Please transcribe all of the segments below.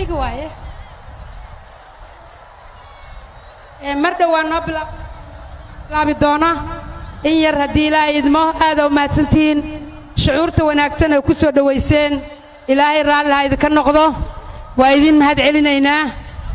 mayga waaye Ee, mar dhowaa noo bilaab- bilaabi doona in yar haddii ilaahay idmo aada u mahadsantihiin shucuurta wanaagsan ay ku soo dhowayseen ilaahay raalli ha idinka noqdo waa idin mahad celinaynaa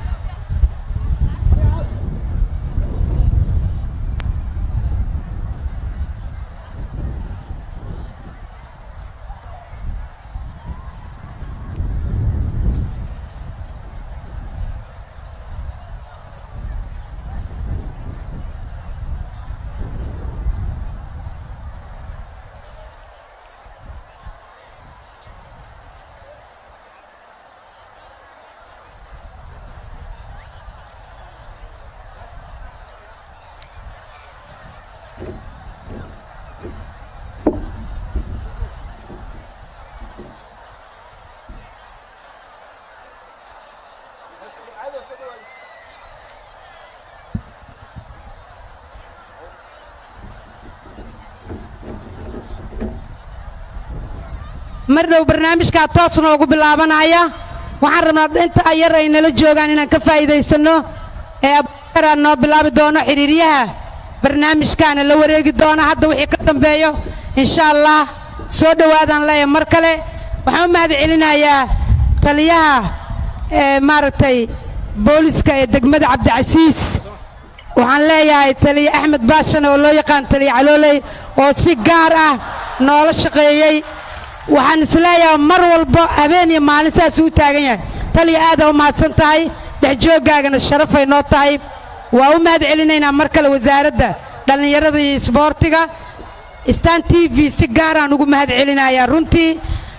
mar dhow barnaamijkaa toos noogu bilaabanaya waxaan rabnaa inta yar ay nala joogaan inaan ka faa'iidaysanno ee abubakaraa noo bilaabi doono xidhiiryaha barnaamijkaana la wareegi doona hadda wixii ka dambeeyo insha allah soo dhowaadaan leeyahay mar kale waxaan u mahad celinayaa taliyaha ee maaragtay booliska ee degmada cabdicasiis waxaan leeyahay taliye axmed baashan oo loo yaqaan taliye calooley oo si gaar ah noola shaqeeyey waxaan isleeyahay mar walba habeen iyo maalin saas u taagan yahay taliya aada u mahadsan tahay dhexjooggaagana sharafay noo tahay waa u mahad celinaynaa mar kale wasaaradda dhallinyarada iyo isboortiga stan t v si gaaraan ugu mahad celinayaa runtii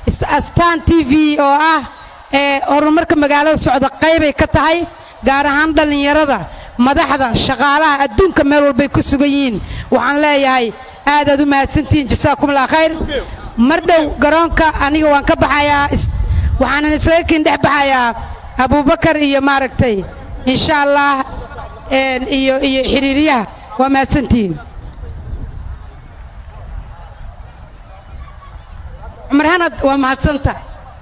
stan t v oo ah ee horumarka magaalada socda qaybay ka tahay gaar ahaan dhallinyarada madaxda shaqaalaha adduunka meel walbay ku sugan yihiin waxaan leeyahay aadaad u mahadsantihiin jasaakumullah khayr mar dhow garoonka aniga waan ka baxayaa is- waxaanan isaga kin dhex baxayaa abubakar iyo maaragtay insha allah een, iyo iyo xiriiryaha waa mahadsantihiin cumar hanad waa mahadsantahay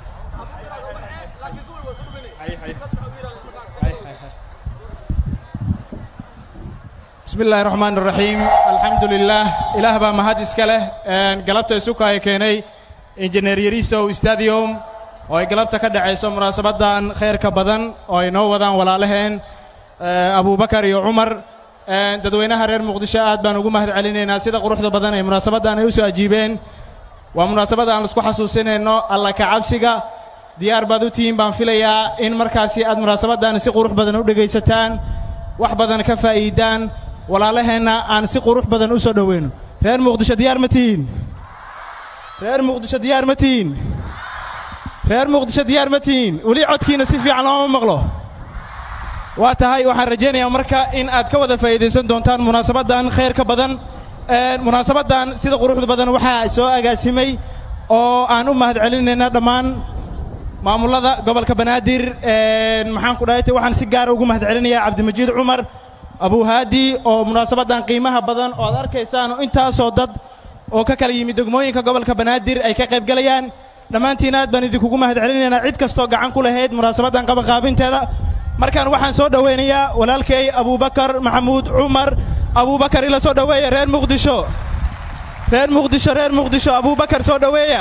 بسم الله الرحمن الرحيم الحمد لله إله با مهد إسكاله قلبت سوكا يكيني إنجنير يريسو استاديوم oo ay galabta ka dhacayso munaasabadan khayrka badan oo ay noo wadaan walaalaheen abubakar iyo cumar dadweynaha reer muqdisho aad baan ugu mahad celinaynaa sida quruxda badan ee munaasabadan ay u soo ajiibeen waa munaasabad aan isku xasuusinayno alla ka cabsiga diyaar baad u tihiin baan filayaa in markaasi aad munaasabadan si qurux badan u dhegaysataan wax badan ka faa'iidaan walaalaheenna aan si qurux badan u soo dhoweyno reer muqdisho diyaar ma tihiin reer muqdisho diyaar ma tihiin reer muqdisho diyaar ma tihiin weli codkiina si fiican looma maqlo waa tahay waxaan rajaynayaa marka in aad ka wada faa'iidaysan doontaan munaasabadan khayrka badan munaasabadan sida quruxda badan waxaa soo agaasimay oo aan u mahad celinayna dhammaan maamulada gobolka banaadir maxaan ku dhahay waxaan si gaara ugu mahad celinayaa cabdimajiid cumar abuhaadi oo munaasabadan qiimaha badan oo aad arkaysaan oo intaasoo dad oo ka kala yimid degmooyinka gobolka banaadir ay ka qaybgalayaan dhammaantiin aad baan idinkugu mahad celinaynaa cid kastoo gacan ku lahayd munaasabadan qabanqaabinteeda markaan waxaan soo dhowaynayaa walaalkay abubakar maxamuud cumar abubakar ila soo dhoweeya reer muqdisho reer muqdisho reer muqdisho abubakar soo dhoweeya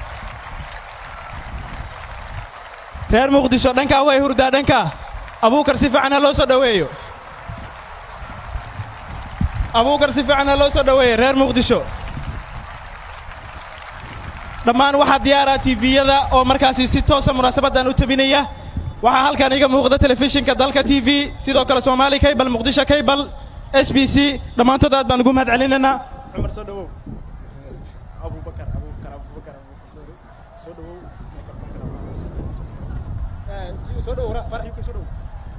reer muqdisho dhankaa way hurdaa dhankaa abuukar si fiican ha loo soo dhoweeyo abuukar si fiican ha loo soo dhoweeyo reer muqdisho dhammaan waxaa diyaara tifiyada oo markaasi si toosa munaasabadan u tabinaya waxaa halkan iga muuqda telefishinka dalka t v sidoo kale soomaali kaybal muqdisho kaybal s b c dhammaantood aad baan ugu mahad celinaynaa cumar soo dhowow abubakar abubakar abubakar soo dhowow soo dhowow farxi soo dhowow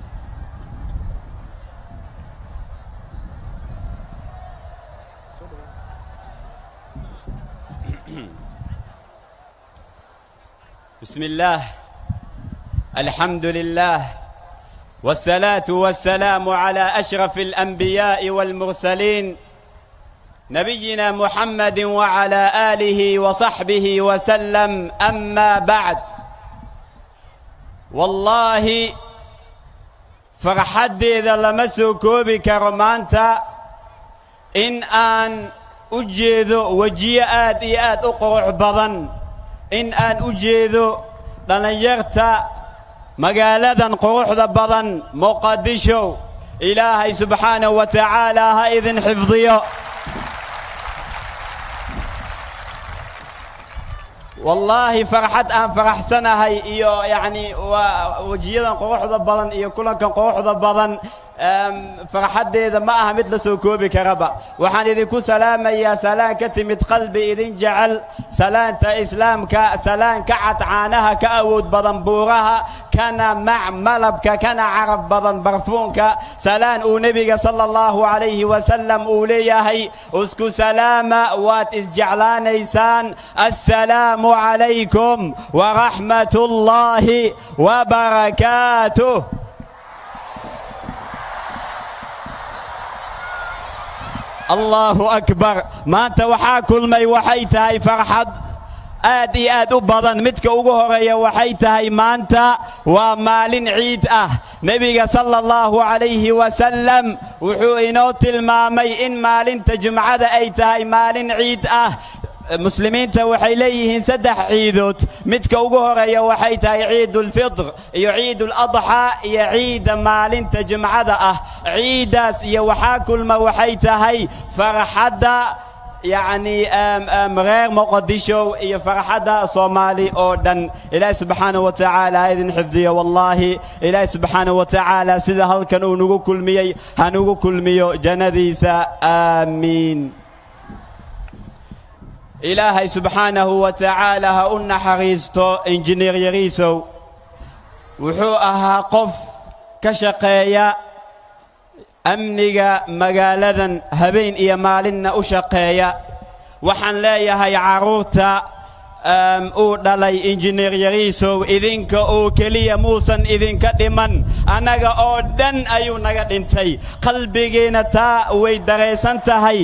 بسم الله الحمد لله والصلاة والسلام على أشرف الأنبياء والمرسلين نبينا محمد وعلى آله وصحبه وسلم أما بعد wallaahi farxaddeeda lama soo koobi karo maanta in aan u jeedo wejiyo aad iyo aad u qurux badan in aan u jeedo dhallinyarta magaaladan quruxda badan muqadisho ilaahay subxaanahu wa tacaala ha idin xifdiyo wallaahi farxad aan faraxsanahay iyo yacni waa wejiyadan quruxda badan iyo kulankan quruxda badan farxaddeeda ma aha mid la soo koobi karaba waxaan idinku salaamayaa salaan ka timid qalbi idin jecel salaanta islaamka salaan ka cad caanaha ka awood badan buuraha kana mac malabka kana carab badan barfuunka salaan uu nebiga sala allahu calayhi wasalam uu leeyahay isku salaama waad isjeclaanaysaan assalaamu calaykum waraxmat ullaahi wabarakaatuh allaahu akbar maanta waxaa kulmay waxay tahay farxad aad iyo aad u badan midka ugu horeeya waxay tahay maanta waa maalin ciid ah nebiga sala allahu calayhi wasalam wuxuu inoo tilmaamay in maalinta jumcada ay tahay maalin ciid ah muslimiinta waxay leeyihiin saddex ciidood midka ugu horeeya waxay tahay ciidulfitr iyo ciiduladxaa iyo ciidda maalinta jimcada ah ciiddaas iyo waxaa kulma waxay tahay farxadda yacni reer muqadisho iyo farxadda soomaali oo dhan ilaahi subxaanahu wa tacaala ha idin xifdiyo wallaahi ilaahi subxaanahu wa tacaala sida halkan uu nagu kulmiyey hanugu kulmiyo jannadiisa aamiin ilaahay subxaanahu wa tacaala ha u naxariisto injineer yariisow wuxuu ahaa qof ka shaqeeya amniga magaaladan habeen iyo maalinna u shaqeeya waxaan leeyahay carruurta uu dhalay injineer yariisow idinka oo keliya muusan idinka dhiman annaga oo dhan ayuu naga dhintay qalbigiina taa way daraysan tahay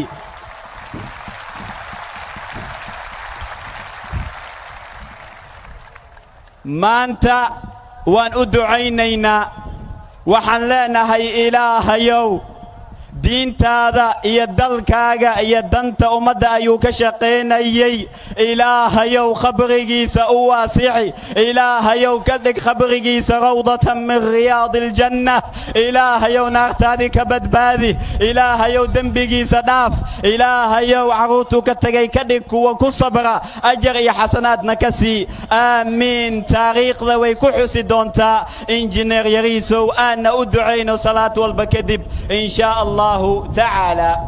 maanta waan u ducaynaynaa waxaan leenahay ilaahayow diintaada iyo dalkaaga iyo danta ummadda ayuu ka shaqaynayey ilaahayow khabrigiisa u waasixi ilaahayow ka dhig khabrigiisa rawdatan min riyaadi aljanna ilaahayow naartaadii ka badbaadi ilaahayow dembigiisa dhaaf ilaahayow carruurtuu ka tegay ka dhig kuwa ku sabra ajar iyo xasanaadna ka sii aamiin taariikhda way ku xusi doontaa injineer yariisow aanna u ducayno salaad walba kadib in shaa allah tacaala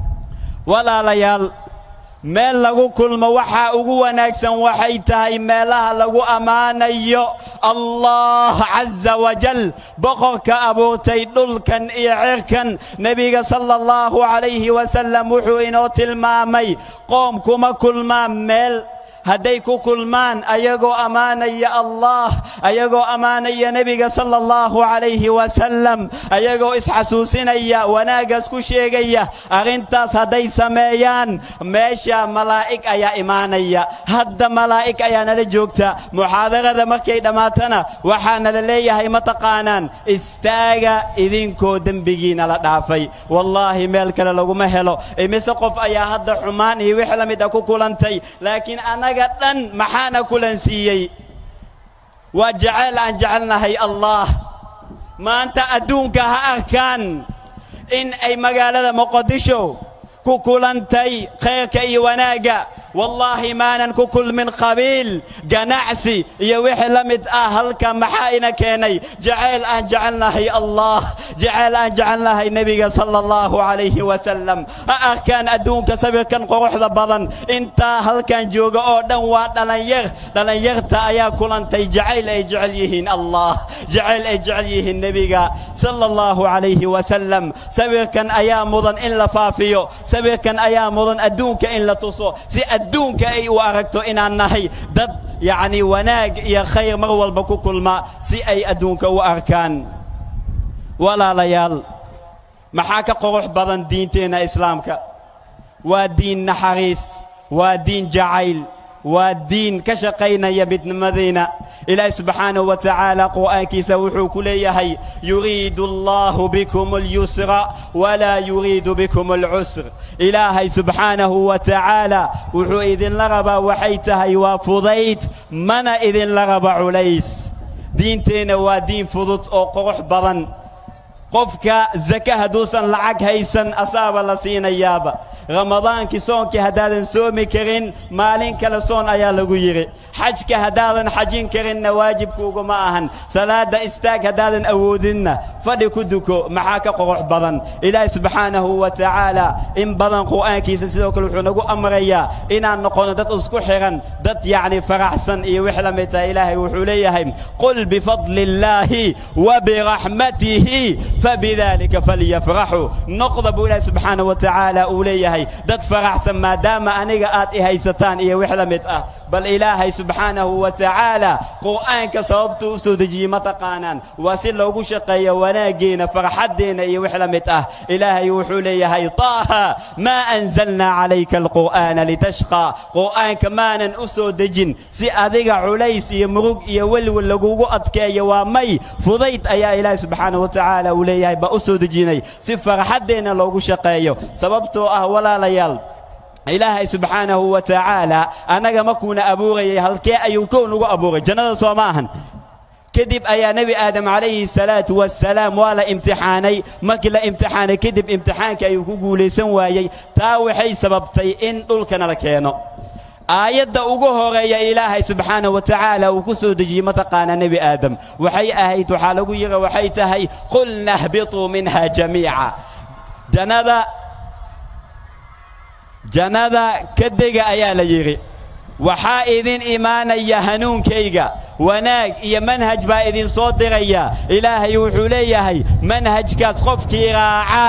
walaalayaal meel lagu kulmo waxaa ugu wanaagsan waxay tahay meelaha lagu ammaanayo allah caza wajal boqorka abuurtay dhulkan iyo cirkan nebiga sala allahu calayhi wasalam wuxuu inoo tilmaamay qoom kuma kulmaan meel hadday ku kulmaan ayagoo ammaanaya allah ayagoo ammaanaya nebiga sala allahu calayhi wasalam ayagoo isxasuusinaya wanaaggaas ku sheegaya arrintaas hadday sameeyaan meesha malaa'ig ayaa imaanaya hadda malaa'ig ayaa nala joogta muxaadarada markay dhammaatana waxaa nala leeyahay ma taqaanaan istaaga idinkoo dembigiina la dhaafay wallaahi meel kale laguma helo imise qof ayaa hadda xumaan iyo wix la mid a ku kulantay laakiin annaga dhan maxaana kulansiiyey waa jeceyl aan jecelnahay allah maanta adduunka ha arkaan in ay magaalada muqadisho ku kulantay khayrka iyo wanaagga wallaahi maanan ku kulmin qabiil ganacsi iyo wixii la mid ah halka maxaa ina keenay jacayl aan jecelnahay allah jacayl aan jecelnahay nebiga sala allahu calayhi wasalam ha arkaan adduunka sawirkan quruxda badan intaa halkan jooga oo dhan waa dhallinyar dhallinyarta ayaa kulantay jacayl ay jecel yihiin allah jacayl ay jecel yihiin nebiga sala allahu calayhi wasalam sawirkan ayaa mudan in la faafiyo sawirkan ayaa mudan adduunka in la tuso si adduunka ay u aragto inaan nahay dad yacni wanaag iyo khayr mar walba ku kulma si ay adduunka u arkaan walaalayaal maxaa ka qurux badan diinteenna islaamka waa diin naxariis waa diin jacayl waa diin ka shaqaynaya midnimadiina ilaahi subxaanahu wa tacaala qur'aankiisa wuxuu ku leeyahay yuriidu allahu bikum alyusra walaa yuriidu bikum alcusr ilaahay subxaanahu wa tacaala wuxuu idinla rabaa waxay tahay waa fudayd mana idinla raba culays diinteenna waa diin fudud oo qurux badan qofka zaka hadduusan lacag haysan asaaba la siinayaaba ramadaankii soonkii haddaadan soomi karin maalin kale soon ayaa lagu yidhi xajka haddaadan xajin karinna waajibkuuguma ahan salaadda istaag haddaadan awoodinna fadhi ku duko maxaa ka qurux badan ilaahi subxaanahu wa tacaala in badan qur'aankiisa sidoo kale wuxuu nagu amrayaa inaan noqono dad isku xihan dad yacni faraxsan iyo wix la mid tahay ilaahay wuxuu leeyahay qul bifadli illaahi wa biraxmatihi fabidalika falyafraxuu noqda buu ilaahi subxaanahu wa tacaala uu leeyahay dad faraxsan maadaama aniga aad i haysataan iyo wix la mid ah bal ilaahay subxaanahu wa tacaala qur'aanka sababtuu u soo dejiyey ma taqaanaan waa si loogu shaqeeyo wanaaggeenna farxaddeenna iyo wix la mid ah ilaahay wuxuu leeyahay taaha maa anzalnaa calayka alqur'aana litashqaa qur'aanka maanan u soo dejin si adiga culays iyo murug iyo welwel lagugu adkeeyo waa may fudayd ayaa ilaahay subxaanahu wa tacaala uu leeyahay baa u soo dejinay si farxaddeenna loogu shaqeeyo sababtoo ah walaalayaal ilaahay subxaanahu wa tacaala annaga markuuna abuurayay halkee ayuu kow nagu abuuray jannada soo ma ahan kadib ayaa nebi aadam calayhi salaatu wassalaam waa la imtixaanay markii la imtixaanay kadib imtixaanka ayuu ku guulaysan waayey taa waxay sababtay in dhulkana la keeno aayadda ugu horeeya ilaahay subxaanahu wa tacaala uu ku soo dejiyey mataqaanaa nebi aadam waxay ahayd waxaa lagu yidhi waxay tahay qulna hbituu minha jamiica jannada jannada ka dega ayaa la yidhi waxaa idin imaanaya hanuunkayga wanaag iyo manhaj baa idin soo diraya ilaahay wuxuu leeyahay manhajkaas qofkii raaca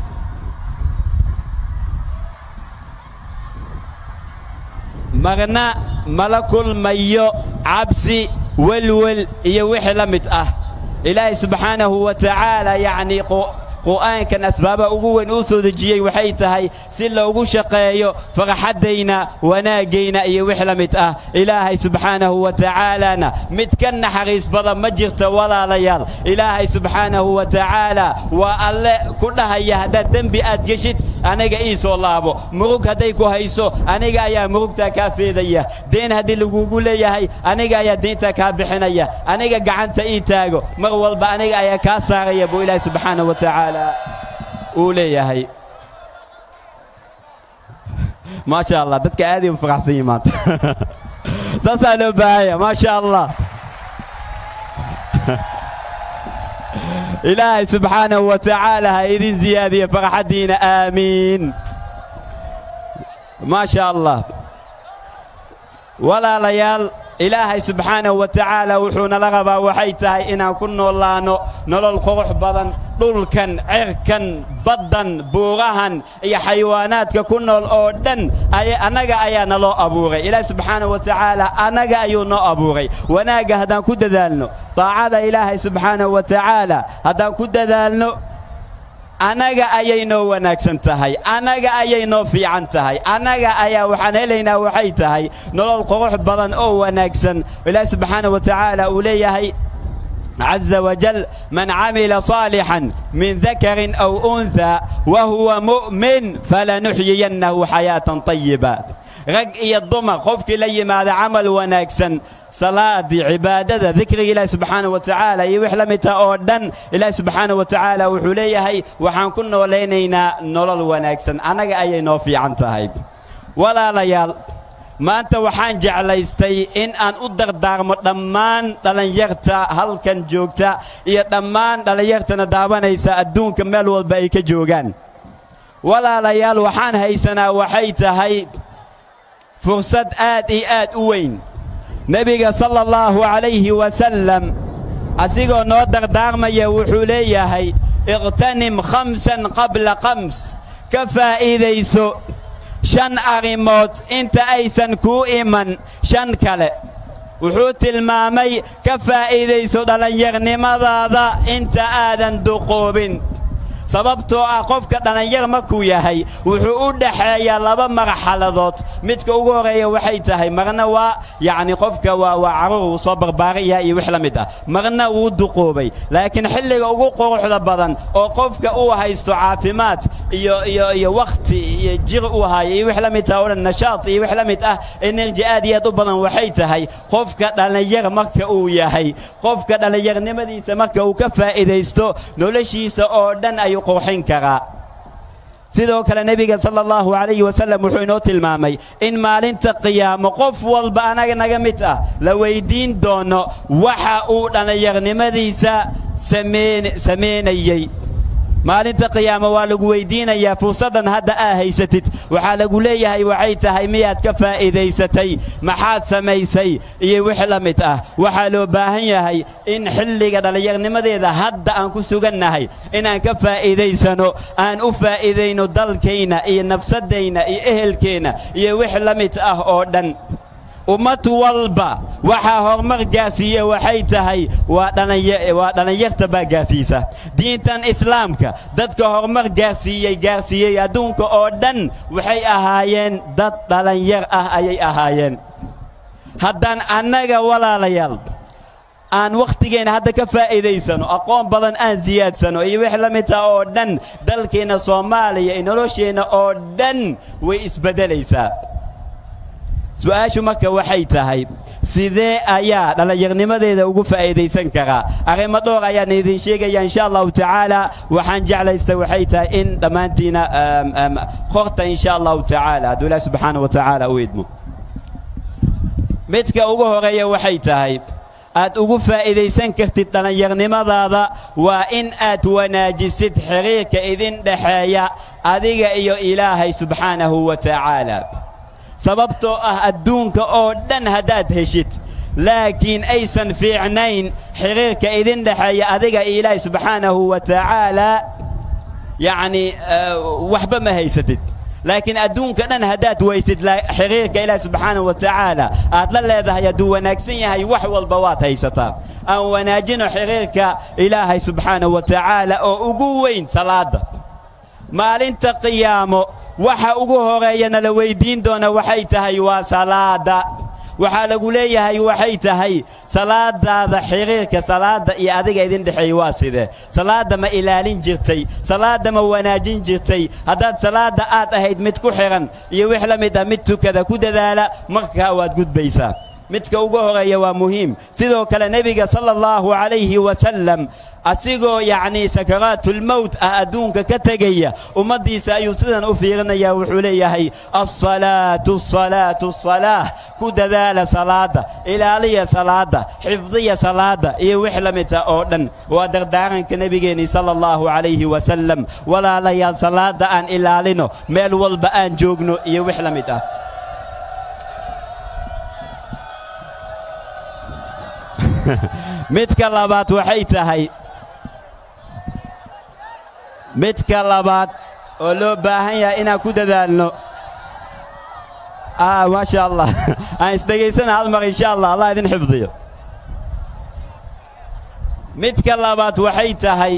marna mala kulmayo cabsi welwel iyo wixii la mid ah ilaahay subxaanahu wa tacaala yacnii qur'aankan asbaaba ugu weyn uu soo dejiyey waxay tahay si loogu shaqeeyo farxaddayna wanaaggayna iyo wix la mid ah ilaahay subxaanahu wa tacaalana mid ka naxariis badan ma jirto walaalayaal ilaahay subxaanahu wa tacaala waa alle ku dhahaya haddaad dembi aad geshid aniga ii soo laabo murug hadday ku hayso aniga ayaa murugtaa kaa feedaya deen haddii lagugu leeyahay aniga ayaa deyntaa kaa bixinaya aniga gacanta ii taago mar walba aniga ayaa kaa saaraya buu ilaahay subxaanahu wa tacaala uu leeyahay maasha allah dadka aaday u faraxsan yihin maanta saasaa loo baahanya maasha allah ilaahay subxaanahu wa tacaala ha idin ziyaadiya farxaddiina aamiin maasha allah walaalayaal ilaahay subxaanahu wa tacaala wuxuu nala rabaa waxay tahay inaan ku noolaanno nolol qurux badan dhulkan cirkan baddan buurahan iyo xayawaanaadka ku nool oo dhan annaga ayaa naloo abuuray ilaahay subxaanahu wa tacaala annaga ayuu noo abuuray wanaagga haddaan ku dadaalno daacada ilaahay subxaanahu wa tacaala haddaan ku dadaalno annaga ayay noo wanaagsan tahay annaga ayay noo fiican tahay annaga ayaa waxaan helaynaa waxay tahay nolol qurux badan oo wanaagsan ilaahi subxaanahu wa tacaala uu leeyahay عز وجل من عمل صالحا من ذكر أو أنثى وهو مؤمن فلنحيينه حياة طيبة رق الضمر خفك لي ماذا عمل ونكسن salaadii cibaadada dikriga ilaahi subxaanahu wa tacaala iyo wix la midta oo dhan ilaahi subxaanahu wa tacaala wuxuu leeyahay waxaan ku noolaynaynaa nolol wanaagsan annaga ayay noo fiican tahay walaalayaal maanta waxaan jeclaystay in aan u dardaarmo dhammaan dhallinyarta halkan joogta iyo dhammaan dhallinyartana daawanaysa adduunka meel walba ay ka joogaan walaalayaal waxaan haysanaa waxay tahay fursad aad iyo aad u weyn nebiga sala allahu calayhi wasallam asigoo noo dardaarmaya wuxuu leeyahay iqtanim khamsan qabla khams ka faa'iidayso shan arrimood inta aysan kuu iman shan kale wuxuu tilmaamay ka faa'iidayso dhallinyarnimadaada inta aadan duqoobin sababtoo ah qofka dhallinyar markuu yahay wuxuu u dhaxeeyaa laba marxaladood midka ugu horeeya waxay tahay marna waa yacni qofka waa waa carruur uu soo barbaaraya iyo wix la mid ah marna wuu duqoobay laakiin xilliga ugu quruxda badan oo qofka uu haysto caafimaad iyo iyo iyo wakhti iyo jir uu hayo iyo wix la mid ah oo dhan nashaad iyo wix la mid ah energy aad iyo aad u badan waxay tahay qofka dhallinyar marka uu yahay qofka dhallinyarnimadiisa marka uu ka faa'iidaysto noloshiisa oo dhan ayuu qurxin karaa sidoo kale nebiga sala allahu calayhi wasallam wuxuu inoo tilmaamay in maalinta qiyaamo qof walba anaga naga mid ah la weyddiin doono waxa uu dhallinyarnimadiisa sameyn samaynayey maalinta qiyaamo waa lagu weyddiinayaa fursaddan hadda aa haysatid waxaa lagu leeyahay waxay tahay miyaad ka faa'iidaysatay maxaad samaysay iyo wix la mid ah waxaa loo baahan yahay in xilliga dhallinyarnimadeeda hadda aan ku sugannahay inaan ka faa'iidaysano aan u faa'iidayno dalkayna iyo nafsaddayna iyo ehelkeenna iyo wix la mid ah oo dhan ummad walba waxaa horumar gaarsiiya waxay tahay waa dhallinyarta baa gaarsiisa diintan islaamka dadka horumar gaarsiiyey gaarsiiyey adduunka oo dhan waxay ahaayeen dad dhallinyar ah ayay ahaayeen haddaan annaga walaalayaal aan wakhtigeenna hadda ka faa'iidaysano aqoon badan aan siyaadsano iyo wix la mid ah oo dhan dalkeenna soomaaliya iyo nolosheenna oo dhan way isbeddelaysaa su'aashu marka waxay tahay sidee ayaa dhallinyarnimadeeda ugu faa'iidaysan karaa arrimo dhowr ayaan idin sheegaya insha allahu tacaala waxaan jeclaysta waxay tahay in dhammaantiina qorta insha allahu tacaala hadduu ilaah subxaana wa tacaala u idmo midka ugu horeeya waxay tahay aad ugu faa'iidaysan kartid dhallinyarnimadaada waa in aad wanaajisid xiriirka idin dhexeeya adiga iyo ilaahay subxaanahu wa tacaala sababtoo ah adduunka oo dhan haddaad heshid laakiin aysan fiicnayn xiriirka idin dhexeeya adiga iyo ilaahay subxaanahu wa tacaalaa yacni waxba ma haysatid laakiin adduunka dhan haddaad weysid xiriirka ilaahi subxaanahu wa tacaala aad la leedahay hadduu wanaagsan yahay wax walba waad haysataa aan wanaajino xiriirka ilaahay subxaanahu wa tacaala oo ugu weyn salaadda maalinta qiyaamo waxa ugu horeeyana la weyddiin doona waxay tahay waa salaadda waxaa lagu leeyahay waxay tahay salaadaada xiriirka salaadda iyo adiga idin dhexeeya waa sidee salaadda ma ilaalin jirtay salaadda ma wanaajin jirtay haddaad salaadda aad ahayd mid ku xidhan iyo wix la mid ah mid tukada ku dadaala markaa waad gudbaysaa midka ugu horeeya waa muhiim sidoo kale nebiga sala allahu calayhi wasallam asigoo yacnii sakaraatulmowt ah adduunka ka tegaya ummaddiisa ayuu sidan u fiirinayaa wuxuu leeyahay alsalaatu asalaatu asalaah ku dadaala salaadda ilaaliya salaadda xifdiya salaadda iyo wix la mid ah oo dhan waa dardaaranka nebigeennii sala allahu calayhi wasallam walaalayaal salaadda aan ilaalino meel walba aan joogno iyo wix la mid ah midka labaad waxay tahay midka labaad oo loo baahan yahay inaan ku dadaalno ah maasha allah aan isdhegaysana hal mar insha allah allah idin xifdiyo midka labaad waxay tahay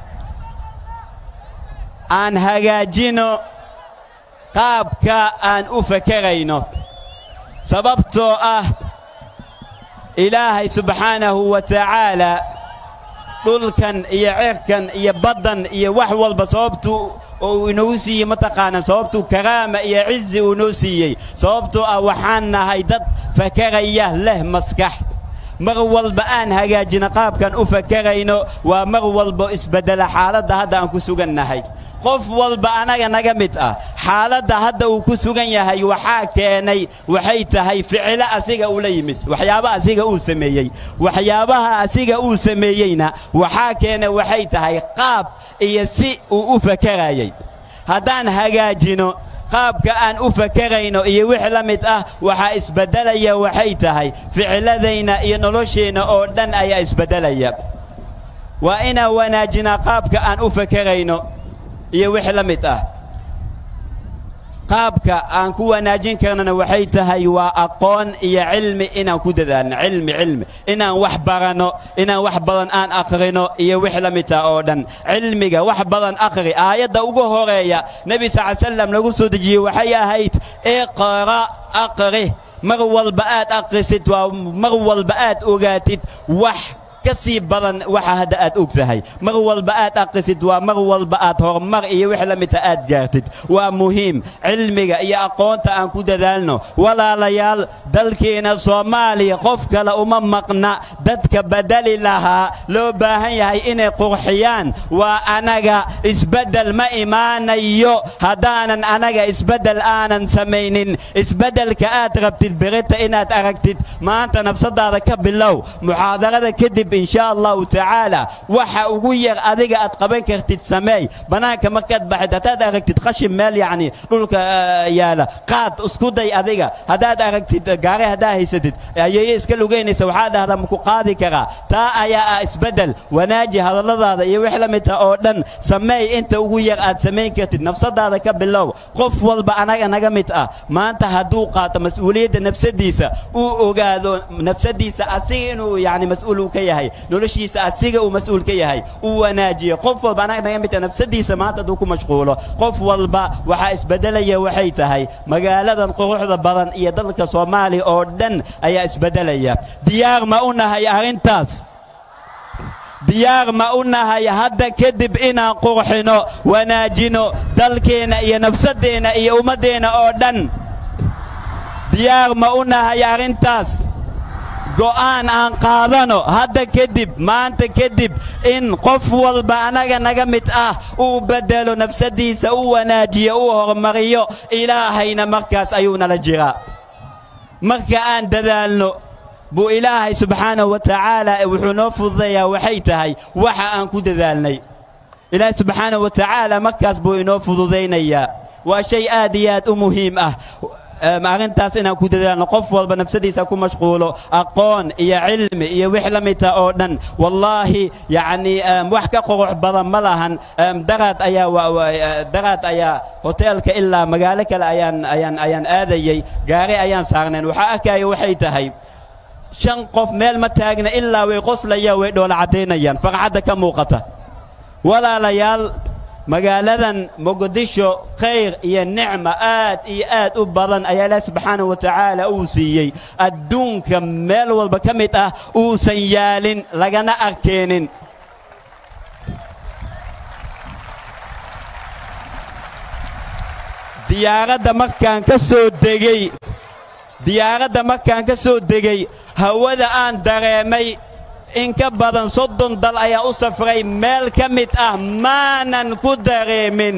aan hagaajino qaabka aan u fakerayno sababtoo ah ilaahay subxaanahu wa tacaalaa dhulkan iyo cirkan iyo baddan iyo wax walba sababtuu uu inoogu siiyey mataqaanaa sababtuu karaama iyo cizi uu noo siiyey sababtoo ah waxaan nahay dad fakaraya leh maskax mar walba aan hagaajino qaabkan u fakarayno waa mar walba isbeddela xaaladda hadda aan ku sugannahay qof walba anaga naga mid ah xaaladda hadda uu ku sugan yahay waxaa keenay waxay tahay ficilo asiga ula yimid waxyaaba asiga uu sameeyey waxyaabaha asiga uu sameeyeyna waxaa keenay waxay tahay qaab iyo si uu u fakarayay haddaan hagaajino qaabka aan u fakarayno iyo wix la mid ah waxaa isbeddelaya waxay tahay ficiladayna iyo nolosheenna oo dhan ayaa isbeddelaya waa inaan wanaajinaa qaabka aan u fakarayno iyo wix la mid ah qaabka aan ku wanaajin karnana waxay tahay waa aqoon iyo cilmi inaan ku dadaalno cilmi cilmi inaan wax baranno inaan wax badan aan akhrino iyo wix la mid ah oo dhan cilmiga wax badan akhri aayadda ugu horeeya nebi sal ly slam lagu soo dejiyey waxay ahayd iqra aqri mar walba aad akhrisid waa mar walba aad ogaatid wax ka sii badan waxa hadda aad og tahay mar walba aad akhrisid waa mar walba aad horumar iyo wix la midta aad gaartid waa muhiim cilmiga iyo aqoonta aan ku dadaalno walaalayaal dalkeena soomaaliya qof kale uma maqna dadka badali lahaa loo baahan yahay inay qurxiyaan waa anaga isbeddel ma imaanayo haddaanan anaga isbeddel aanan samaynin isbeddelka aad rabtid berita inaad aragtid maanta nafsadaada ka bilow muxaadarada kadib in sha allahu tacaala waxa ugu yar adiga aad qaban kartid sameey bannaanka markaad baxid haddaad aragtid qashin meel yacni dhulka yaala qaad isku day adiga haddaad aragtid gaari haddaa haysatid ayeeye iska lugaynaysa waxaa dhahdaa maku qaadi karaa taa ayaa ah isbeddel wanaaji hadalladaada iyo wix la mid ah oo dhan sameey inta ugu yar aad samayn kartid nafsadaada ka bilow qof walba anaga naga mid ah maanta hadduu qaato mas-uuliyadda nafsadiisa uu ogaado nafsadiisa asiga inuu yani mas-uul uu ka yahay noloshiisa asiga uu mas-uul ka yahay uu wanaajiyo qof walba anaga naga mid ah nafsadiisa maanta hadduu ku mashquulo qof walba waxaa isbedelaya waxay tahay magaaladan quruxda badan iyo dalka soomaaliya oo dhan ayaa isbedelaya diyaar ma u nahay arrintaas diyaar ma u nahay hadda kadib inaan qurxino wanaajino dalkeenna iyo nafsaddeenna iyo ummaddeenna oo dhan diyaar ma u nahay arrintaas go'aan aan qaadano hadda kadib maanta kadib in qof walba anaga naga mid ah uu beddelo nafsadiisa u wanaajiyo uu horumariyo ilaahayna markaas ayuu nala jiraa marka aan dadaalno buu ilaahay subxaanahu wa tacaala wuxuu noo fududayaa waxay tahay waxa aan ku dadaalnay ilaahay subxaanahu wa tacaala markaas buu inoo fududaynayaa waa shay aad iyo aad u muhiim ah arrintaas inaan ku dadaalno qof walba nafsadiisa ku mashquulo aqoon iyo cilmi iyo wix la midta oo dhan wallaahi yacni wax ka qurux badan ma lahan daraad ayaa daraad ayaa hoteelka ilaa magaalo kale ayaan ayaan ayaan aadayey gaari ayaan saarnayn waxaa arkaya waxay tahay shan qof meel ma taagna ilaa way qoslayaan way dhoola caddaynayaan farxadda ka muuqata walaalayaal magaaladan muqdisho khayr iyo nicma aad iyo aad u badan ayaa ilaah subxaanahu wa tacaala uu siiyey adduunka meel walba ka mid ah uusan yaalin lagana arkeenin diyaaradda markaan ka soo degey diyaaradda markaan ka soo degey hawada aan dareemay in ka badan soddon dal ayaa u safray meel ka mid ah maanan ku dareemin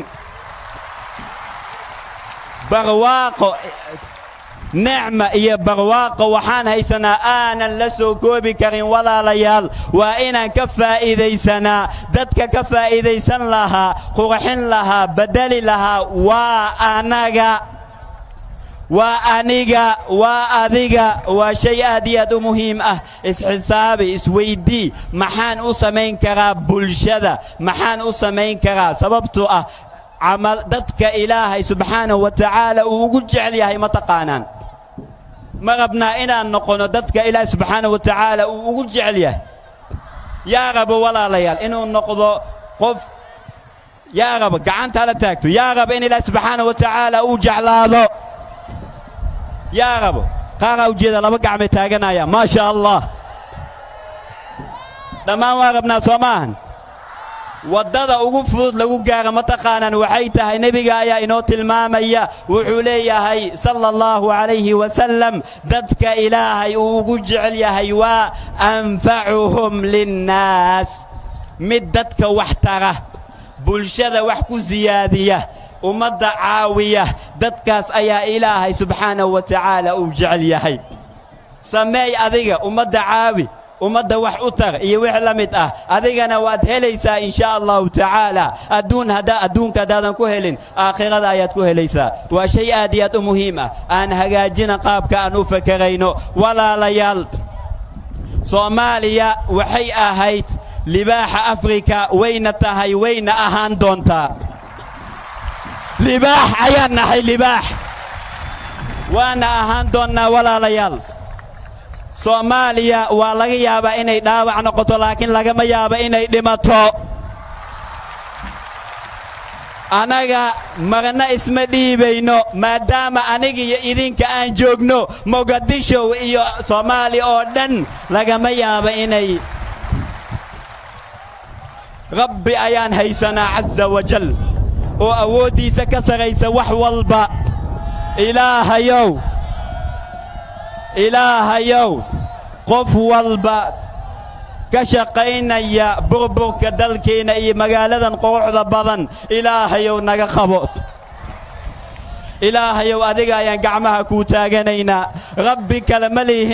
barwaaqo nicma iyo barwaaqo waxaan haysanaa aanan la soo koobi karin walaalayaal waa inaan ka faa'iidaysanaa dadka ka faa'iidaysan lahaa qurxin lahaa bedeli lahaa waa anaga waa aniga waa adiga waa shay aad iyo aad u muhiim ah isxisaabi isweydii maxaan u samayn karaa bulshada maxaan u samayn karaa sababtoo ah camal dadka ilaahay subxaanahu wa tacaala uu ugu jecel yahay ma taqaanaan ma rabnaa inaan noqono dadka ilaahay subxaanahu wa tacaala uu ugu jecel yahay yaa rabo walaalayaal inuu noqdo qof yaa rabo gacanta hala taagto yaa rabo in ilaahay subxaanahu wa tacaala uu jeclaado yaa rabo qaaraa ujeeda laba gacmay taaganaya maa sha allah dhammaan waa rabnaa soo maahan waddada ugu fudud lagu gaara ma taqaanaan waxay tahay nebiga ayaa inoo tilmaamaya wuxuu leeyahay sala allahu calayhi wasalam dadka ilaahay uu ugu jecel yahay waa anfacuhum linnaas mid dadka wax tara bulshada wax ku siyaadiya ummadda caawiya dadkaas ayaa ilaahay subxaanahu wa tacaala uu jecel yahay sameey adiga ummadda caawi ummadda wax u tar iyo wix la mid ah adigana waad helaysaa in sha allahu tacaala adduun haddaa adduunka haddaadan ku helin aakhirada ayaad ku helaysaa waa shay aad iyo aad u muhiim ah aan hagaajina qaabka aan u fakarayno walaalayaal soomaaliya waxay ahayd libaaxa afrika wayna tahay wayna ahaan doontaa libaax ayaan nahay libaax waana ahaan doonnaa walaalayaal soomaaliya waa laga yaabaa inay dhaawac noqoto laakiin lagama yaabo inay dhimato annaga marna isma dhiibayno maadaama aniga iyo idinka aan joogno mogadisho iyo soomaaliya oo dhan lagama yaabo inay rabbi ayaan haysanaa casa wajal oo awooddiisa ka saraysa wax walba ilaahayow ilaahayow qof walba ka shaqaynaya burburka dalkeenna iyo magaaladan quruxda badan ilaahayow naga qabo ilaahayow adiga ayaan gacmaha kuu taaganaynaa rabbi kale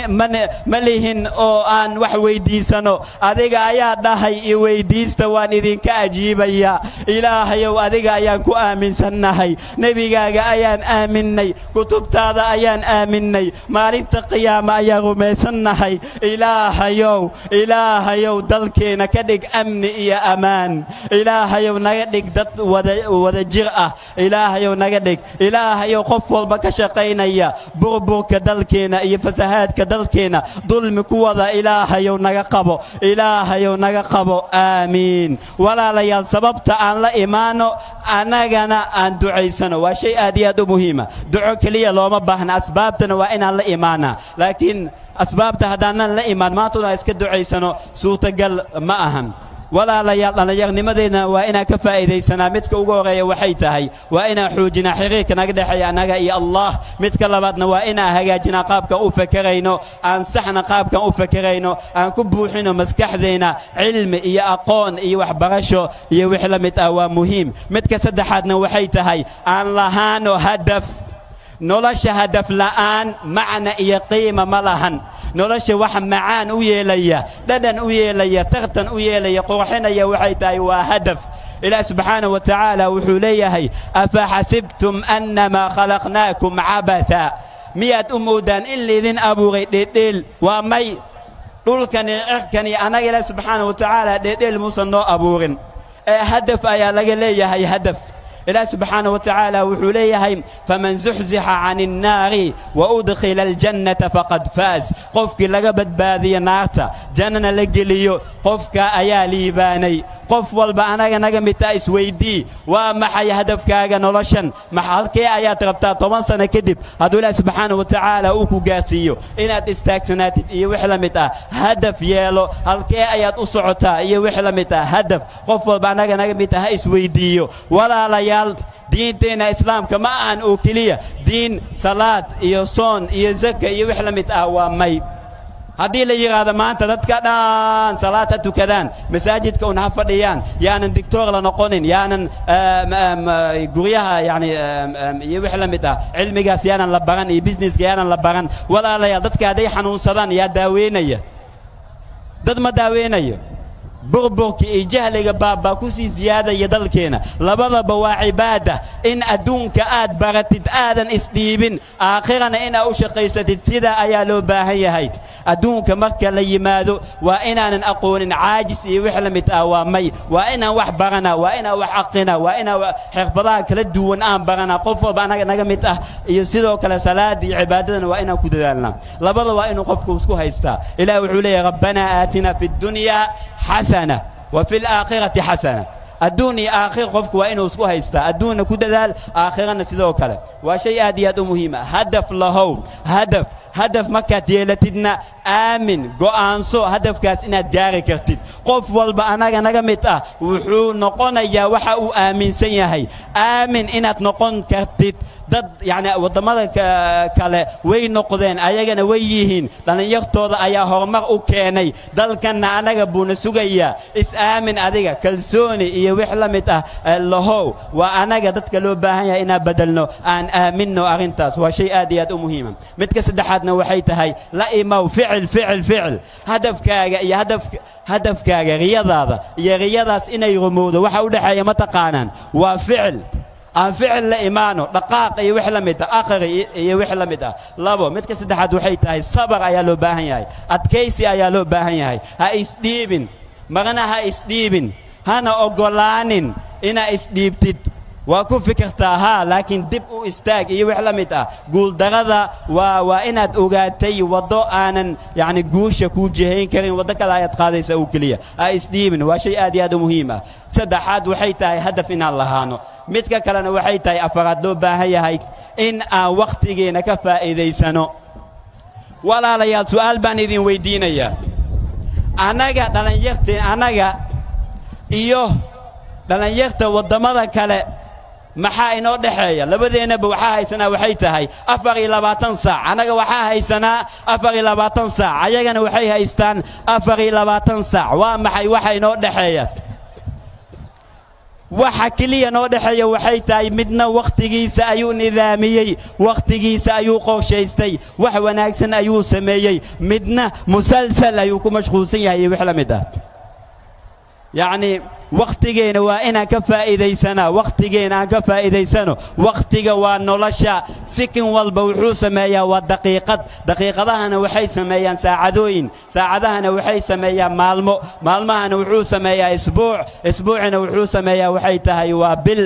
ma lihin oo aan wax weyddiisano adiga ayaa dhahay i weyddiista waan idinka ajiibayaa ilaahayow adiga ayaan ku aaminsannahay nebigaaga ayaan aaminnay kutubtaada ayaan aaminnay maalinta qiyaama ayaan rumaysannahay ilaahayow ilaahayow dalkeenna ka dhig amni iyo ammaan ilaahayow naga dhig dad wada jir ah ilaahayow naga dhig ilaahayow qof walba ka shaqaynaya burburka dalkeenna iyo fasahaadka dalkeenna dulmi ku wada ilaahayow naga qabo ilaahayow naga qabo aamiin walaalayaal sababta aan la imaano annagana aan ducaysano waa shay aad iyo aad u muhiima duco keliya looma baahna asbaabtana waa inaan la imaanaa laakiin asbaabta haddaanan la imaan maantuna iska ducaysano suurtagal ma ahan walaalayaal dhallinyarnimadeedna waa inaan ka faa'iidaysanaa midka ugu horreeya waxay tahay waa inaan xoojinaa xiriirka naga dhexeeya annaga iyo allah midka labaadna waa inaan hagaajinaa qaabkan u fakerayno aan saxna qaabkan u fakerayno aan ku buuxino maskaxdeenna cilmi iyo aqoon iyo waxbarasho iyo wix la mid ah waa muhiim midka saddexaadna waxay tahay aan lahaano hadaf nolosha hadaf la'aan macna iyo qiima ma lahan nolosha wax macaan u yeelaya dhadhan u yeelaya tartan u yeelaya qurxinaya waxay tahay waa hadaf ilaah subxaana wa tacaala wuxuu leeyahay afa xasibtum annamaa khalaqnaakum cabatha miyaad u moodaan in laydin abuuray dheedheel waa may dhulkani cirkani annaga ilaah subxaana wa tacaala dheedheel muusan noo abuurin ee hadaf ayaa laga leeyahay hadaf ilaah subxaana wa tacaala wuxuu leeyahay faman zuxzixa can innaari wa udkhila aljannata faqad faas qofkii laga badbaadiyo naarta jannana la geliyo qofka ayaa liibaanay qof walba anaga naga midtaa isweydii waa maxay hadafkaaga noloshan halkee ayaad rabtaa toban sano kadib hadduu ilaah subxaana wa tacaala uu ku gaarsiiyo inaad istaagsanaatid iyo wix la mid ah hadaf yeelo halkee ayaad u socotaa iyo wix la mid ah hadaf qof walba anaga naga mid ah ha isweydiiyo walaalayaal diinteenna islaamka ma ahan oo keliya diin salaad iyo soon iyo zaka iyo wix la mid ah waa may haddii la yidhaahdo maanta dadka dhan salaad ha tukadaan masaajidka un ha fadhiyaan yaanan digtoor la noqonin yaanan guryaha yani iyo wix la mid ah cilmigaas yaanan la baran iyo businesska yaanan la baran walaalayaal dadka hadday xanuunsadaan yaa daaweynaya dad ma daaweynayo burburka iyo jahliga baabaa ku sii siyaadaya dalkeenna labadaba waa cibaada in adduunka aad baratid aadan isdhiibin aakhirana inaad u shaqaysatid sidaa ayaa loo baahan yahay adduunka marka la yimaado waa inaanan aqoonin caajis iyo wix la mid ah waa may waa inaan wax barana waa inaan wax aqina waa inaan xirfadaha kala duwan aan barana qof walba anaga naga mid ah iyo sidoo kale salaada iyo cibaadadana waa inaan ku dadaalnaa labada waa inuu qofku isku haystaa ilaah wuxuu leeyahay rabbanaa aatina fi ddunyaa xasana wa fi alaakhirati xasana adduun iyo aakhir qofku waa inuu isku haystaa adduunna ku dadaal aakhirana sidoo kale waa shay aad iyo aad u muhiima hadaf lahow hadaf hadaf markaad yeelatidna aamin go'aanso hadafkaas inaad gaari kartid qof walba anaga naga mid ah wuxuu noqonayaa waxa uu aaminsan yahay aamin inaad noqon kartid dad yacni waddamada kale way noqdeen ayagana way yihiin dhallinyartooda ayaa horumar u keenay dalkanna anaga buuna sugayaa is-aamin adiga kalsooni iyo wix la mid ah lahow waa anaga dadka loo baahan yahay inaan bedelno aan aaminno arrintaas waa shay aad iyo aad u muhiima midka saddexaadna waxay tahay la imow ficil ficil ficil hadafkaaga iyo hadafka hadafkaaga riyadaada iyo riyadaas inay rumowdo waxa u dhexeeya ma taqaanaan waa ficil aan ficil la imaano dhaqaaq iyo wix la mid ah aqri iyo wix la mid ah labo midka saddexaad waxay tahay sabar ayaa loo baahan yahay adkaysi ayaa loo baahan yahay ha isdhiibin marna ha isdhiibin hana oggolaanin inaa isdhiibtid waa ku fikirtaa haa laakiin dib u istaag iyo wix la mid ah guuldarada waa waa inaad ogaatay waddo aanan yacni guusha kuu jihayn karin waddo kale ayaad qaadaysa oo keliya ha isdhiibin waa shay aad iyo aad u muhiim ah saddexaad waxay tahay hadaf inaan lahaano midka kalena waxay tahay afaraad loo baahan yahay in aan wakhtigeenna ka faa'iidaysano walaalayaal su'aal baan idin weyddiinayaa annaga dhallinyarteen annaga iyo dhallinyarta waddamada kale maxaa inoo dhexeeya labadeennaba waxaa haysanaa waxay tahay afar iyo labaatan saac annaga waxaa haysanaa afar iyo labaatan saac ayagana waxay haystaan afar iyo labaatan saac waa maxay waxa inoo dhexeeya waxa keliya noo dhexeeya waxay tahay midna wakhtigiisa ayuu nidaamiyey wakhtigiisa ayuu qorshaystay wax wanaagsan ayuu sameeyey midna musalsal ayuu ku mashquulsan yahay iyo wix la mid ah yacnii wakhtigeena waa inaan ka faa'iidaysanaa wakhtigeena aan ka faa'iidaysano wakhtiga waa nolosha sikin walba wuxuu sameeyaa waa daqiiqad daqiiqadahana waxay sameeyaan saacadooyin saacadahana waxay sameeyaan maalmo maalmahana wuxuu sameeyaa isbuuc isbuucina wuxuu sameeyaa waxay tahay waa bil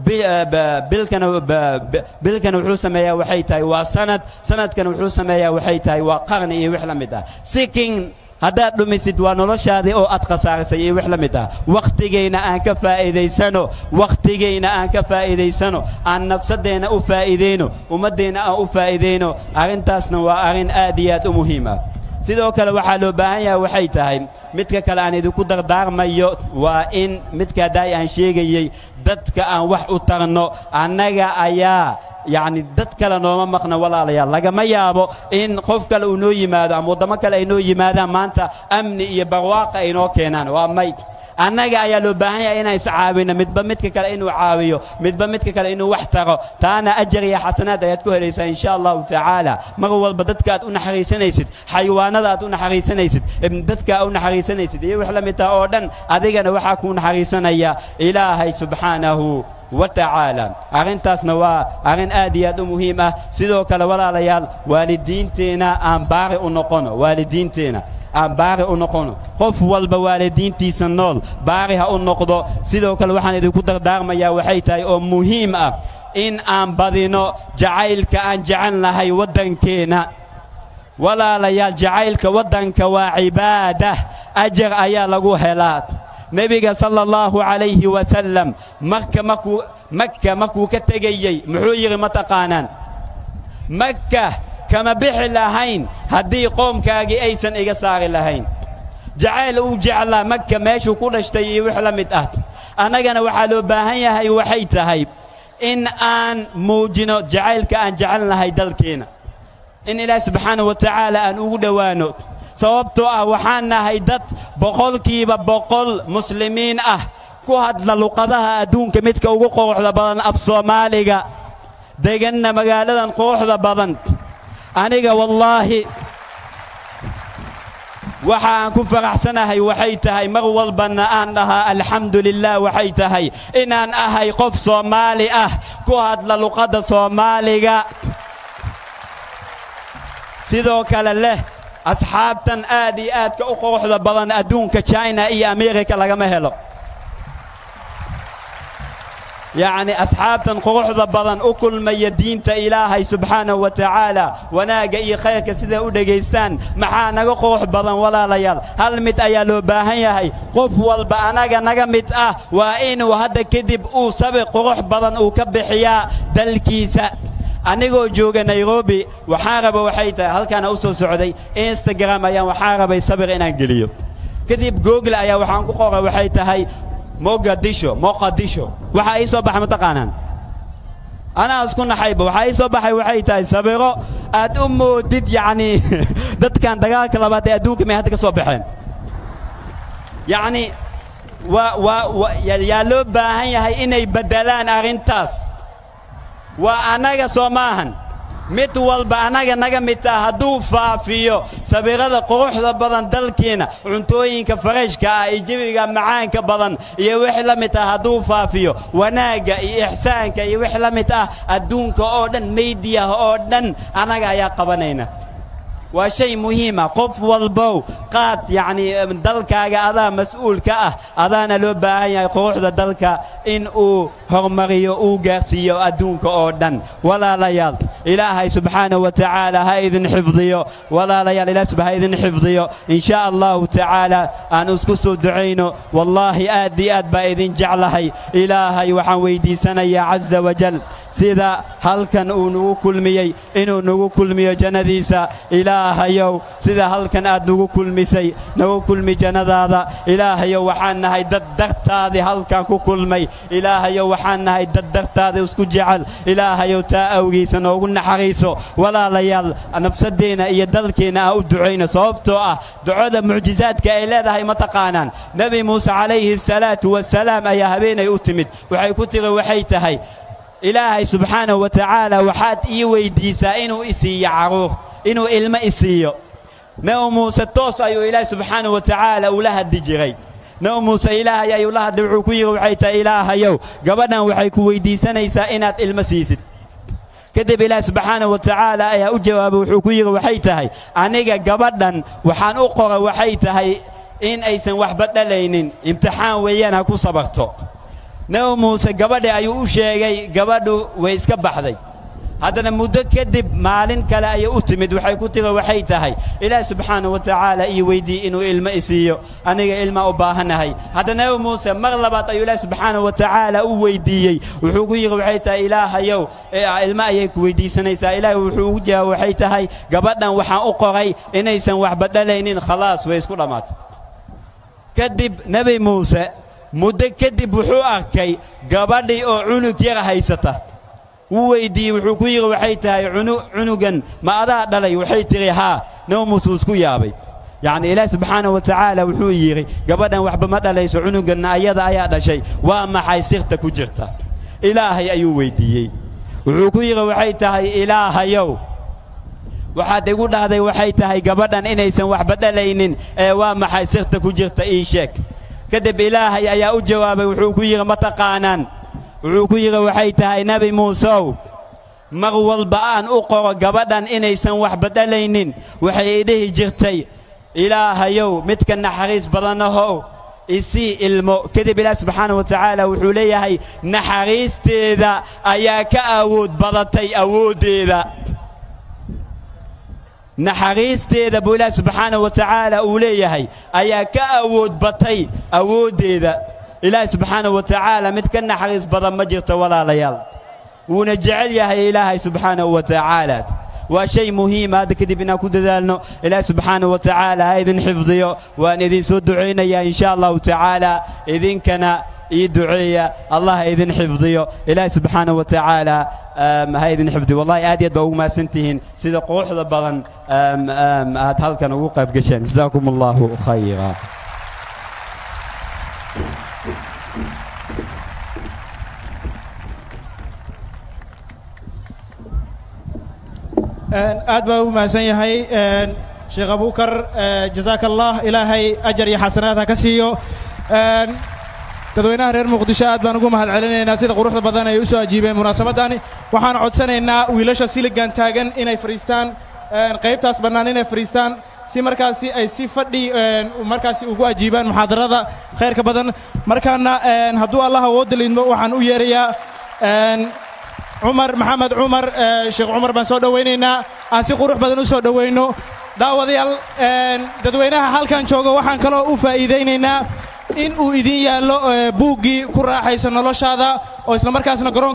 bilkana bilkana wuxuu sameeyaa waxay tahay waa sanad sanadkana wuxuu sameeyaa waxay tahay waa qarni iyo wix la mid ah sikin haddaad dhumisid waa noloshaadii oo aad khasaarisay iyo wix la mid ah wakhtigayna aan ka faa'iidaysano wakhtigayna aan ka faa'iidaysano aan nafsaddeenna u faa'iidayno ummaddeenna aan u faa'iidayno arrintaasna waa arrin aad iyo aad u muhiim ah sidoo kale waxaa loo baahan yahay waxay tahay midka kale aan idinku dardaarmayo waa in midka haddaay aan sheegayey dadka aan wax u tarno annaga ayaa yacni dad kale nooma maqna walaalayaal lagama yaabo in qof kale uu noo yimaado ama waddamo kale ay noo yimaadaan maanta amni iyo barwaaqa ay noo keenaan waa may annaga ayaa loo baahan yahay inaan iscaawino midba midka kale inuu caawiyo midba midka kale inuu wax taro taana ajar iyo xasanaad ayaad ku helaysaa insha allahu tacaala mar walba dadka aad u naxariisanaysid xayawaanada aad u naxariisanaysid dadka aad u naxariisanaysid iyo wix la mid taha oo dhan adigana waxaa kuu naxariisanaya ilaahay subxaanahu wa tacaala arrintaasna waa arrin aad iyo aad u muhiim ah sidoo kale walaalayaal waalidiinteenna aan baari u noqono waalidiinteenna aan baari u noqono qof walba waalidiintiisa nool baari ha u noqdo sidoo kale waxaan idinku dardaarmayaa waxay tahay oo muhiim ah in aan badino jacaylka aan jecel nahay waddankeenna walaalayaal jacaylka waddanka waa cibaadah ajar ayaa lagu helaa nebiga sala allahu calayhi wasalam marka markuu makka markuu ka tegayey muxuu yidhi ma taqaanaan makka kama bixi lahayn haddii qoomkaagii aysan iga saari lahayn jacayl uu jeclaa makka meeshuu ku dhashtay iyo wix la mid ah annagana waxaa loo baahan yahay waxay tahay in aan muujino jacaylka aan jecel nahay dalkeenna in ilaahi subxaanahu wa tacaala aan ugu dhowaano sababtoo ah waxaan nahay dad boqolkiiba boqol muslimiin ah ku hadla luqadaha adduunka midka ugu quruxda badan af soomaaliga deganna magaaladan quruxda badan aniga wallaahi waxa aan ku faraxsanahay waxay tahay mar walbana aan dhahaa alxamdu lilah waxay tahay inaan ahay qof soomaali ah ku hadla luqadda soomaaliga sidoo kale leh asxaabtan aad iyo aadka u quruxda badan adduunka china iyo amerika lagama helo yacni asxaabtan quruxda badan u kulmaya diinta ilaahay subxaanahu wa tacaala wanaagga iyo khayrka siday u dhegaystaan maxaa naga qurux badan walaalayaal hal mid ayaa loo baahan yahay qof walba anaga naga mid ah waa inuu hadda kadib uu sabir qurux badan uu ka bixiyaa dalkiisa anigoo jooga nairobi waxaan raba waxay tahay halkaana u soo socday instagram ayaan waxaan rabay sabir inaan geliyo kadib google ayaa waxaan ku qoray waxay tahay mogadisho moqadisho waxaa ii soo baxay mataqaanaan anaa isku naxayba waxaa ii soo baxay waxay tahay sabiro aad u moodid yacnii dadkan dagaalka labaad ee adduunka may hadda ka soo baxeen yacni waa waa yaa loo baahan yahay inay beddelaan arrintaas waa annaga soo maahan mid walba annaga naga mid taha hadduu faafiyo sabirada quruxda badan dalkiina cuntooyinka farashka ah iyo jebiga macaanka badan iyo wix la mid ah hadduu faafiyo wanaagga iyo ixsaanka iyo wix la mid ah adduunka oo dhan meydiyaha oo dhan annaga ayaa qabanayna waa shay muhiima qof walbow qaad yacni dalkaaga adaa mas'uul ka ah adaana loo baahan yahay quruxda dalka in uu horumariyo uu gaarsiiyo adduunka oo dhan walaalayaal ilaahay subxaanahu wa tacaala ha idin xifdiyo walaalayaal ilaah subha ha idin xifdiyo in sha allahu tacaala aan isku soo ducayno wallaahi aad iyo aad baa idin jeclahay ilaahay waxaan weyddiisanayaa caza wajal sida halkan uu nagu kulmiyey inuu nagu kulmiyo jannadiisa ilaahayow sida halkan aad nagu kulmisay nagu kulmi jannadaada ilaahayow waxaan nahay dad dartaadii halkan ku kulmay ilaahayow waxaan nahay dad dartaada isku jecel ilaahayow taa awgiisa noogu naxariiso walaalayaal nafsadeenna iyo dalkeenna aan u ducayno sababtoo ah ducada mucjizaadka ay leedahay ma taqaanaan nebi muuse calayhi salaatu wasalaam ayaa habeenay u timid waxay ku tiri waxay tahay ilaahay subxaanahu wa tacaala waxaad ii weyddiisaa inuu isiiyo carruur inuu ilmo isiiyo nebi muuse toos ayuu ilaahay subxaanahu wa tacaala ula hadli jiray nebi muuse ilaahay ayuu la hadlay wuxuu ku yidhi waxay tahay ilaahayow gabadhan waxay ku weyddiisanaysaa inaad ilmo siisid kadib ilaahi subxaanahu wa tacaala ayaa u jawaabay wuxuu ku yidhi waxay tahay aniga gabadhan waxaan u qora waxay tahay in aysan waxba dhalaynin imtixaan weeyaan ha ku sabarto nebi muuse gabadhi ayuu u sheegay gabadhu way iska baxday haddana muddo kadib maalin kale ayay u timid waxay ku tiri waxay tahay ilaahi subxaanahu wa tacaala ii weyddiiye inuu ilmo isiiyo aniga ilmaa u baahannahay hadda nebi muuse mar labaad ayuu ilaahi subxaanahu wa tacaala u weyddiiyey wuxuu ku yidhi waxay tahay ilaahayow ilmo ayay ku weyddiisanaysaa ilaahay wuxuu ugu jawaab waxay tahay gabadhan waxaan u qoray inaysan waxba dhalaynin khalaas way isku dhammaatay kadib nebi muuse muddo kadib wuxuu arkay gabadhii oo cunug yara haysata wuu weyddiiyey wuxuu ku yidhi waxay tahay cunugan ma adaa dhalay waxay tidhi haa nebi muuse uu isku yaabay yacni ilaahi subxaanahu wa tacaala wuxuu yidhi gabadhan waxba ma dhalayso cunuganna ayada ayaa dhashay waa maxay sirta ku jirta ilaahay ayuu weyddiiyey wuxuu ku yidhi waxay tahay ilaahayow waxaad igu dhahday waxay tahay gabadhan inaysan waxba dhalaynin ee waa maxay sirta ku jirta ii sheeg kadib ilaahay ayaa u jawaabay wuxuu ku yidhi ma taqaanaan wuxuu ku yidhi waxay tahay nebi muuseow mar walba aan u qoro gabadhan inaysan waxba dhalaynin waxay idhihi jirtay ilaahayow midka naxariis badanahow isii ilmo kadib ilaah subxaanahu wa tacaala wuxuu leeyahay naxariisteeda ayaa ka awood badatay awooddeeda naxariisteeda buu ilaahi subxaanahu wa tacaala uu leeyahay ayaa ka awood batay awooddeeda ilaahi subxaanahu wa tacaala mid ka naxariis badan ma jirto walaalayaal wuuna jecel yahay ilaahay subxaanahu wa tacaala waa shay muhiima hadda kadib inaan ku dadaalno ilaahi subxaanahu wa tacaala ha idin xifdiyo waan idin soo ducaynayaa in sha allahu tacaala idinkana ii duceeya allah ha idin xifdiyo ilaahi subxaanahu wa tacaala ha idin xifdiyo wallahi aad iyo aad baa ugu mahadsantihiin sida quruxda badan aad halkan ugu qayb gasheen jazaakum allahu khayra aad baa ugu mahadsan yahay sheekh abukar jazaaka allah ilaahay ajar iyo xasanaad ha ka siiyo dadweynaha reer muqdisho aad baan ugu mahad celinaynaa sida quruxda badan ay u soo ajiibeen munaasabadani waxaan codsanaynaa wiilasha siligan taagan inay fadhiistaan qaybtaas bannaan inay fadhiistaan si markaasi ay si fadhi markaasi ugu ajiibaan muxaadarada khayrka badan markaana hadduu allah awoodda liidmo waxaan u yeerayaa cumar maxamed cumar sheekh cumar baan soo dhowaynaynaa aan si qurux badan u soo dhowayno daawadayaal dadweynaha halkan jooga waxaan kaloo u faa'iidaynaynaa in uu idin yaallo buuggii ku raaxaysa noloshaada oo isla markaasna garoon